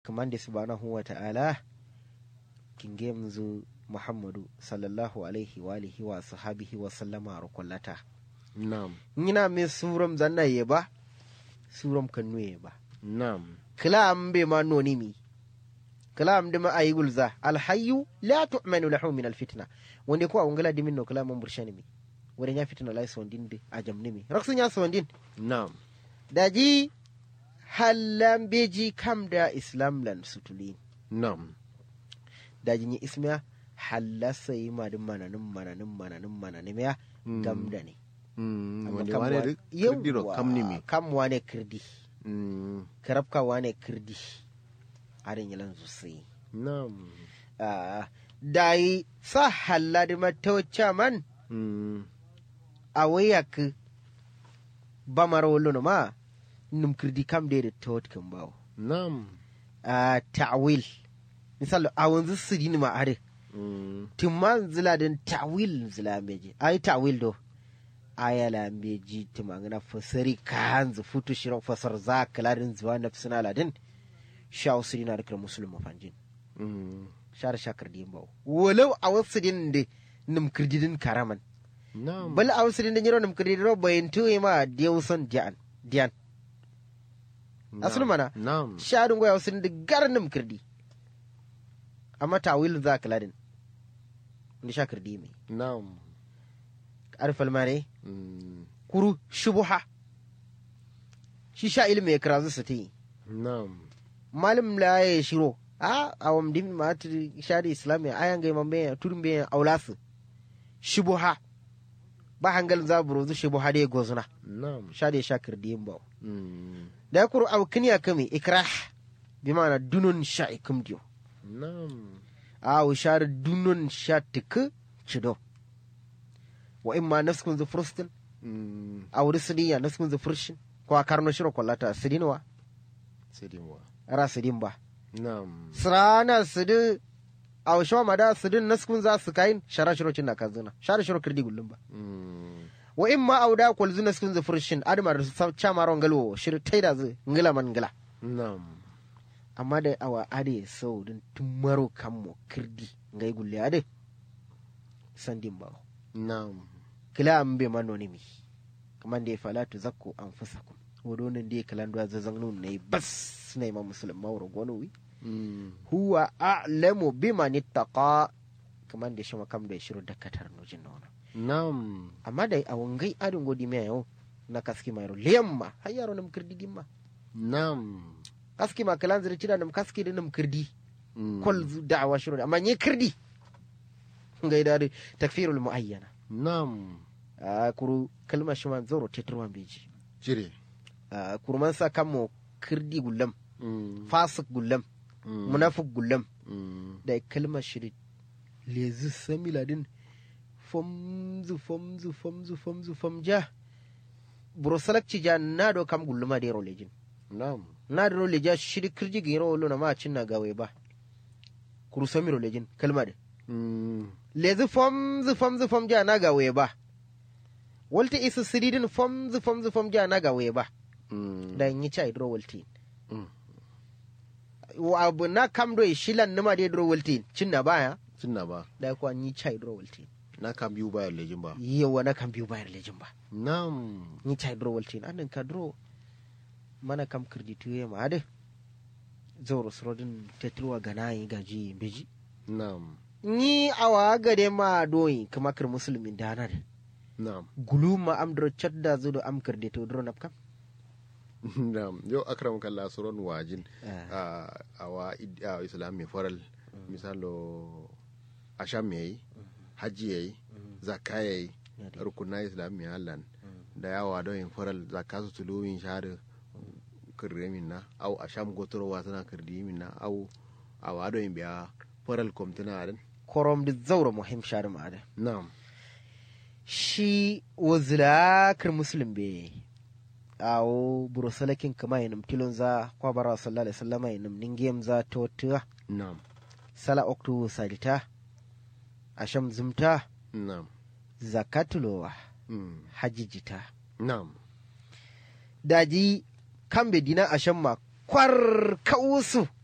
kamande subhanahu wa ta'ala kinge mzu muhammadu sallallahu alaihi wa alihi wa sahabihi wa sallama rukullata Naam. ngina me suram zanna yeba suram kanu yeba Naam. kalam be ma noni mi kalam de ma ayi gulza alhayyu la tu'manu lahu min alfitna wonde ko awngala dimin no kalam burshani mi wore nya fitna lay sondin de ajamni mi raksu nya sondin Naam. daji hallam beji kam da islam lan sutulin Naam. daji ni ismiya hallasa yi madin mananin mananin mananin mananin ya Mm. gamda ne Mm. Amma Wanda kam wane wa- duk yawwa, kirdiro kam ni me. kam wane kirdi Mm. karabka wane kirdi arin yalan sosai Naam. Ah, da yi sa halla da matawacce man Mm. a wayak ba mara wallo ma num kirdi kam da da tawat kan bawo Naam. a ta'wil misal a wanzu su dini ma are Mm. timman zila din ta'wil zila meji ai ta'wil do aya la meji timangana fasari kan zu futu shiro fasar za kaladin zuwa nafsina ladin sha usri na rikar musulma fanjin Mm. shar shakar din bawo walau a wasu din da num kirdidin karaman Naam. bal a wasu din da yiro num kirdidin ro bayin tuwe ma dewson dian dian asul mana Naam. sharin goya wasu da gar num kirdi amma ta'wil za kaladin ni shakar di mai Naam. arfal mare Mm. kuru shubuha shi sha ilimi ya kira su ta yi Naam. malim la ya shiro a awam dim ma ta shari islami ayan ga mambe turin be aulasu shubuha ba hangal za buru zu shubuha da gozuna Naam. sha da shakir dim ba Mm. da kuru aw kiniya kame ikrah bi ma'ana dunun sha ikum diyo Naam. a wa shar dunun sha tik cido wa imma nafskun zu frustin Mm. a wuri sidiya nafskun zu furshin ko a karno shiro kwallata sidinwa Sai dai wa. ra sidin ba Naam. sirana sidi a washe ma da sidin naskun za su kayin shara shiro cin na kazuna shara shiro kirdi gullum ba Mm. wa in ma auda kwal zu naskun zu furshin admar sa chamaron galwo shir taida zu ngila man ngila Naam. amma da awa ade sau din tumaro kammo kirdi ngai gulle ade sandin ba Naam. kila an be manoni mi kaman da ya fala tu zakku anfusakum wodonin da ya kalan da zazan nun ne bas ne ma musulma wuro gonu wi Mm. huwa a'lamu biman ittaqa kaman da shi makam da shiru da katar nujin nono Naam. amma da a wangai adin godi mai yau na kaski mai ro liyamma har yaro nam kirdi dimma Naam. kaski ma kalan zira cira nam kaski da nam kirdi Mm. kol zu da'awa shiru da amma ni kirdi ngai da takfirul muayyana Naam. a kuru kalma shi man zoro tetruwan beji Jire. a kurman sa kamo kirdi gullam Mm. fasik gullam Mm. munafik gullam Mm. da kalmar shirin lezi samila din fomzu fomzu fomzu fomzu fomja burosalakci ja na do kam gulluma da yaro lejin Naam. na da role ja shiri kirji ga yaro lona ma cin na gawe ba kuru samiro lejin kalma da Mm. lezi fomzu fomzu fomja na gawe ba walta isa siridin fomzu fomzu fomja na gawe ba Mm. da yi ca idro walti Mm. wa abu na kam do shilan nima da idro walti cin na baya Cinna ba. da kuwa yi ca idro walti Na kan biyu bayan lejin ba. yawa na kan biyu bayar lejin ba Naam. ni ta dro waltin anin ka dro mana kam kirdi tuye ma ade zoro srodin tetruwa ganayi gaji beji Naam. ni awa gade ma doyi kama kir musulmin danar Naam. gulu ma am dro chodda zudo am kirdi to dro nap kam Naam. Yau akram kallah suron wajin. Ah, a awa id- a islam mai faral misalo asham yayi hajji yayi zakka yayi yadi. rukuna islam mai hallan da yawa don yin faral zakka su tuluwin shahada kirre min na au asham gotorowa tana kirdi min na au a wado yin biya faral komtina adin korom di zauro muhim shari ma ade na'am shi wazila kir muslim be awo burusalakin kama yinum tilon za kwa bara sallallahu alaihi wasallam yinum ningem za to tuwa na'am sala oktu salita asham zumta na'am zakatulowa mm, hajijita na'am daji kambe dina asham ma kwar kausu